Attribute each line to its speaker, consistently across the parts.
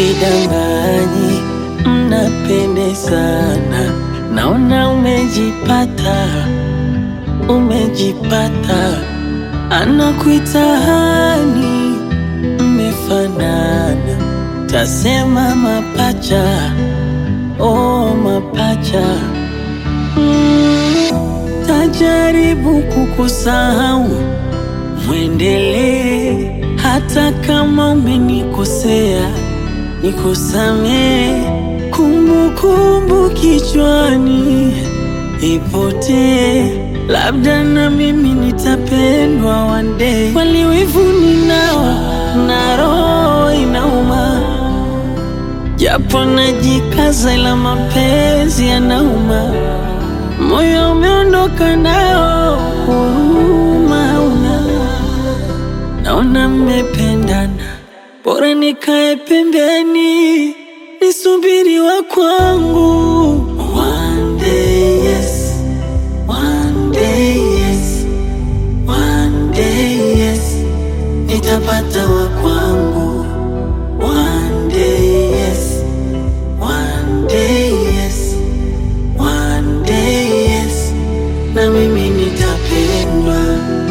Speaker 1: sidanganyi, mnapendezana, naona umejipata, umejipata, anakuita hani, mmefanana, tasema mapacha, oh mapacha mm, tajaribu kukusahau mwendelee hata kama umenikosea, nikusamee. Kumbukumbu kichwani ipotee, labda na mimi nitapendwa one day. Kweli wivu ninao na roho inauma, japo najikaza, ila mapenzi yanauma. Moyo umeondoka nao, huruma hauna. Naona mmependana, bora nikae pembeni nisubiri wa kwangu. One day yes, one day yes, one day yes, nitapata wa kwangu. One day yes, one day yes, one day yes, na mimi nitapendwa.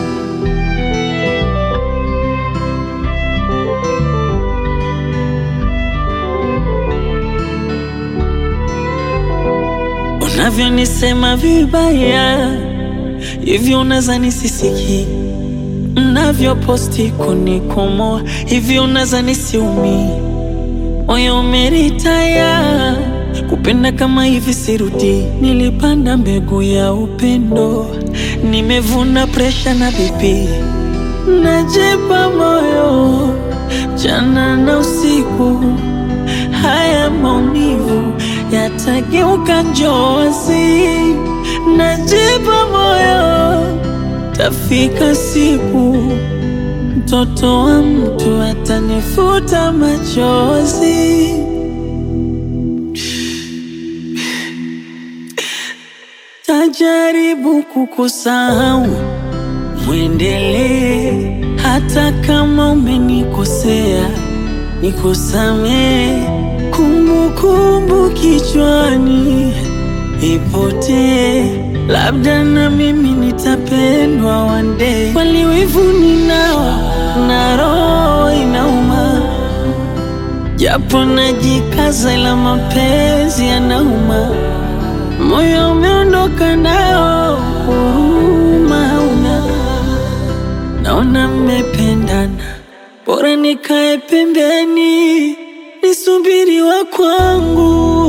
Speaker 1: Unavyonisema vibaya hivyo, unazani sisiki. Mnavyoposti kunikomoa hivyo, unazani siumi. Moyo umeritaya kupenda kama hivi, sirudi. Nilipanda mbegu ya upendo, nimevuna presha na bibi. Najipa moyo jana na usiku, haya maumivu yatageuka njozi. Najipa moyo, tafika siku mtoto wa mtu atanifuta machozi. Tajaribu kukusahau, mwendelee hata kama umenikosea, nikusamee. Kumbukumbu kichwani ipotee, labda na mimi nitapendwa one day. Kweli wivu ninao na roho inauma, japo najikaza, ila mapenzi yanauma. Moyo umeondoka nao, huruma hauna. Naona mmependana, bora nikae pembeni nisubiri wa kwangu.